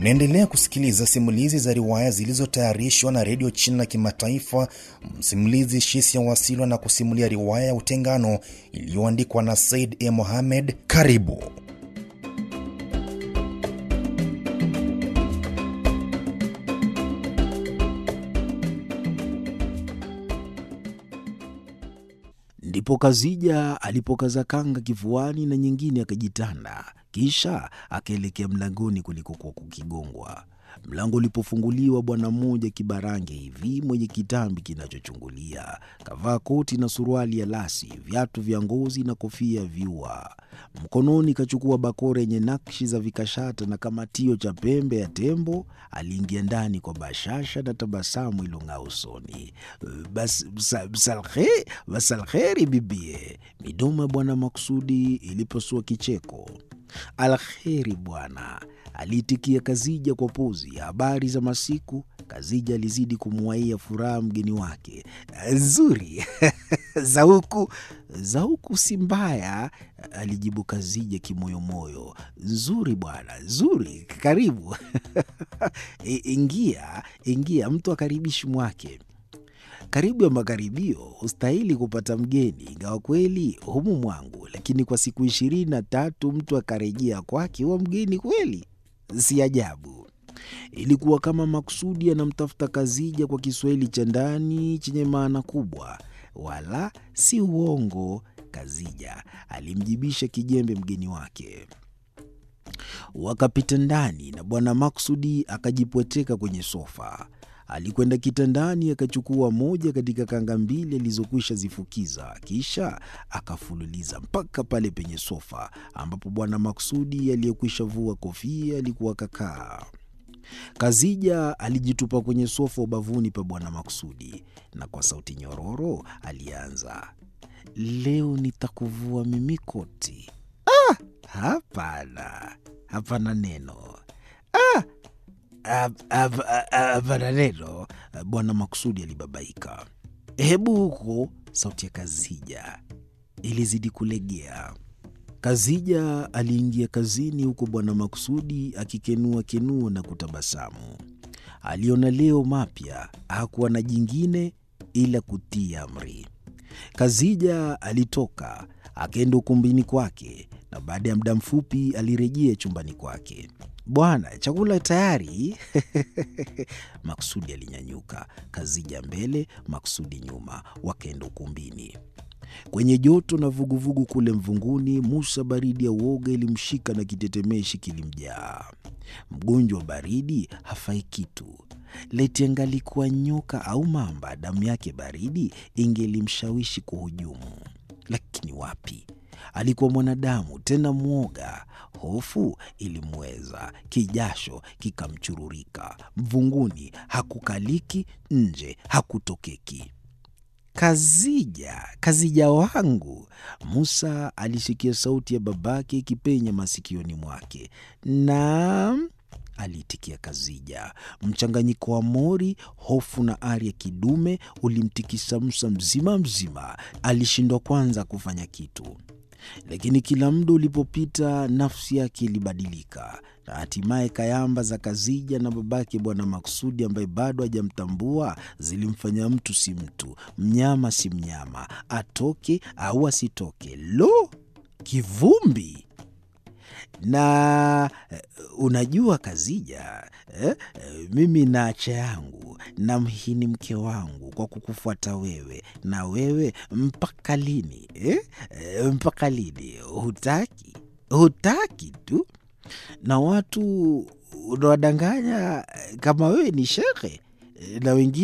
Mnaendelea kusikiliza simulizi za riwaya zilizotayarishwa na redio China ya Kimataifa. Msimulizi Shisia Wasilwa na kusimulia riwaya ya Utengano iliyoandikwa na Said E. Mohamed. Karibu. Ndipo Kazija alipokaza kanga kifuani na nyingine akajitanda, kisha akaelekea mlangoni kulikokuwa kukigongwa. Mlango ulipofunguliwa, bwana mmoja kibarange hivi mwenye kitambi kinachochungulia kavaa koti na suruali ya lasi, viatu vya ngozi na kofia ya viua. Mkononi kachukua bakora yenye nakshi za vikashata na kamatio cha pembe ya tembo. Aliingia ndani kwa bashasha na tabasamu ilong'aa usoni. Bas, bsa, bsalhe, basalheri bibie. Midomo ya bwana Maksudi ilipasua kicheko. Alheri bwana, aliitikia Kazija kwa pozi. Habari za masiku. Kazija alizidi kumwaia furaha mgeni wake. Nzuri za huku za huku si mbaya, alijibu Kazija kimoyomoyo. Nzuri bwana, nzuri, karibu ingia, ingia, mtu akaribishi mwake karibu ya makaribio hustahili kupata mgeni, ingawa kweli humu mwangu, lakini kwa siku ishirini na tatu mtu akarejea kwake huwa mgeni kweli, si ajabu. Ilikuwa kama makusudi anamtafuta Kazija kwa Kiswahili cha ndani chenye maana kubwa, wala si uongo. Kazija alimjibisha kijembe mgeni wake. Wakapita ndani na bwana Maksudi akajipweteka kwenye sofa. Alikwenda kitandani akachukua moja katika kanga mbili alizokwisha zifukiza, kisha akafululiza mpaka pale penye sofa ambapo bwana Maksudi aliyekwisha vua kofia alikuwa kakaa. Kazija alijitupa kwenye sofa ubavuni pa bwana Maksudi na kwa sauti nyororo alianza, leo nitakuvua mimi koti. Ah, hapana, hapana neno ah! Hapana neno. Bwana Maksudi alibabaika. Hebu huko. Sauti ya Kazija ilizidi kulegea. Kazija aliingia kazini, huko bwana Maksudi akikenua kenua na kutabasamu. Aliona leo mapya, hakuwa na jingine ila kutii amri. Kazija alitoka akaenda ukumbini kwake, na baada ya muda mfupi alirejea chumbani kwake. Bwana, chakula tayari. Maksudi alinyanyuka, Kazija mbele, Maksudi nyuma, wakaenda ukumbini. Kwenye joto na vuguvugu kule mvunguni, Musa baridi ya uoga ilimshika na kitetemeshi kilimjaa. Mgonjwa wa baridi hafai kitu. Leti angalikuwa nyoka au mamba, damu yake baridi ingelimshawishi kuhujumu, lakini wapi alikuwa mwanadamu tena mwoga. Hofu ilimweza, kijasho kikamchururika. Mvunguni hakukaliki, nje hakutokeki. Kazija, Kazija wangu! Musa alisikia sauti ya babake ikipenya masikioni mwake. Naam, aliitikia Kazija. Mchanganyiko wa mori, hofu na ari ya kidume ulimtikisa Musa mzima mzima. Alishindwa kwanza kufanya kitu lakini kila muda ulipopita nafsi yake ilibadilika, na hatimaye kayamba za Kazija na babake bwana Maksudi ambaye bado hajamtambua zilimfanya mtu si mtu, mnyama si mnyama, atoke au asitoke. Lo, kivumbi! na unajua Kazija, eh, mimi naacha yangu na mhini mke wangu kwa kukufuata wewe, na wewe mpaka lini eh? Mpaka lini? Hutaki, hutaki tu, na watu unawadanganya kama wewe ni shekhe na wengine